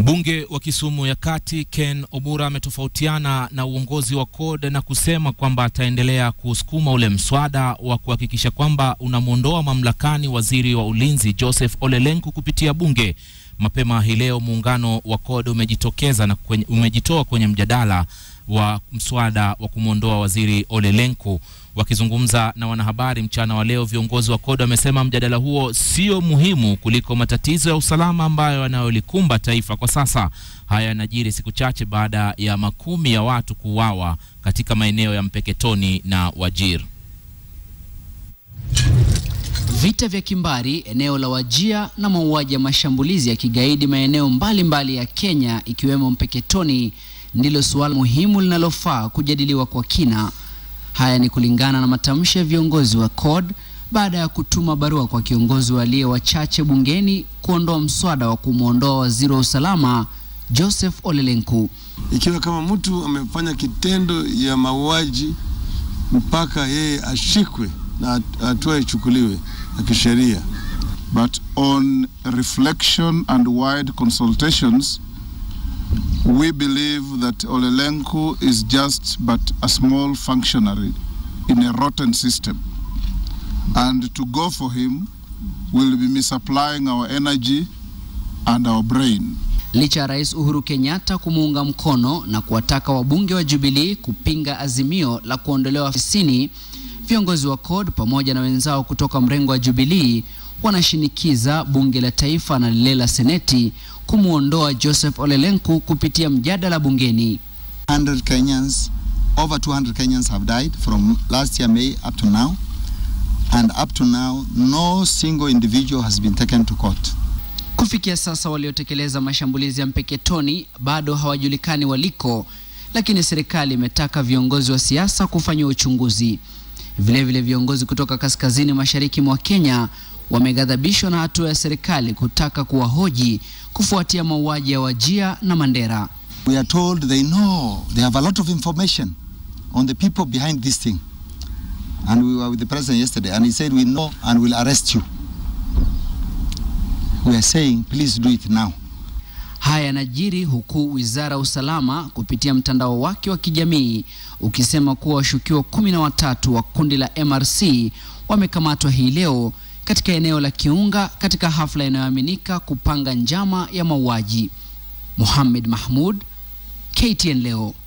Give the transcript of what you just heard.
Mbunge wa Kisumu ya Kati Ken Obura ametofautiana na uongozi wa CORD na kusema kwamba ataendelea kusukuma ule mswada wa kuhakikisha kwamba unamwondoa mamlakani waziri wa ulinzi Joseph Ole Lenku kupitia bunge. Mapema hii leo muungano wa CORD umejitokeza na kwenye, umejitoa kwenye mjadala wa mswada wa kumwondoa waziri Ole Lenku. Wakizungumza na wanahabari mchana wa leo, viongozi wa CORD wamesema mjadala huo sio muhimu kuliko matatizo ya usalama ambayo yanayolikumba taifa kwa sasa. Haya yanajiri siku chache baada ya makumi ya watu kuuawa katika maeneo ya Mpeketoni na Wajir. Vita vya kimbari eneo la Wajia na mauaji ya mashambulizi ya kigaidi maeneo mbalimbali mbali ya Kenya ikiwemo Mpeketoni ndilo suala muhimu linalofaa kujadiliwa kwa kina. Haya ni kulingana na matamshi ya viongozi wa CORD baada ya kutuma barua kwa kiongozi waliye wachache bungeni kuondoa mswada wa kumwondoa waziri wa usalama Joseph Ole Lenku. Ikiwa kama mtu amefanya kitendo ya mauaji mpaka yeye ashikwe na hatua ichukuliwe ya kisheria. But on reflection and wide consultations, we believe that Ole Lenku is just but a small functionary in a rotten system. And to go for him will be misapplying our energy and our brain. Licha ya Rais Uhuru Kenyatta kumuunga mkono na kuwataka wabunge wa Jubilee kupinga azimio la kuondolewa afisini, viongozi wa CORD pamoja na wenzao kutoka mrengo wa Jubilee wanashinikiza bunge la taifa na lile la seneti kumwondoa Joseph Ole Lenku kupitia mjadala bungeni. 100 Kenyans, over 200 Kenyans have died from last year May up to now. And up to now, no single individual has been taken to court. Kufikia sasa waliotekeleza mashambulizi ya Mpeketoni bado hawajulikani waliko, lakini serikali imetaka viongozi wa siasa kufanyia uchunguzi. Vilevile vile viongozi kutoka kaskazini mashariki mwa Kenya wameghadhabishwa na hatua ya serikali kutaka kuwahoji kufuatia mauaji ya Wajia na Mandera. We are told they know, they have a lot of information on the people behind this thing. And we were with the president yesterday and he said we know and will arrest you. We are saying please do it now. Haya yanajiri huku wizara ya usalama kupitia mtandao wake wa kijamii ukisema kuwa washukiwa kumi na watatu wa kundi la MRC wamekamatwa hii leo katika eneo la Kiunga katika hafla inayoaminika kupanga njama ya mauaji. Mohamed Mahmud, KTN leo.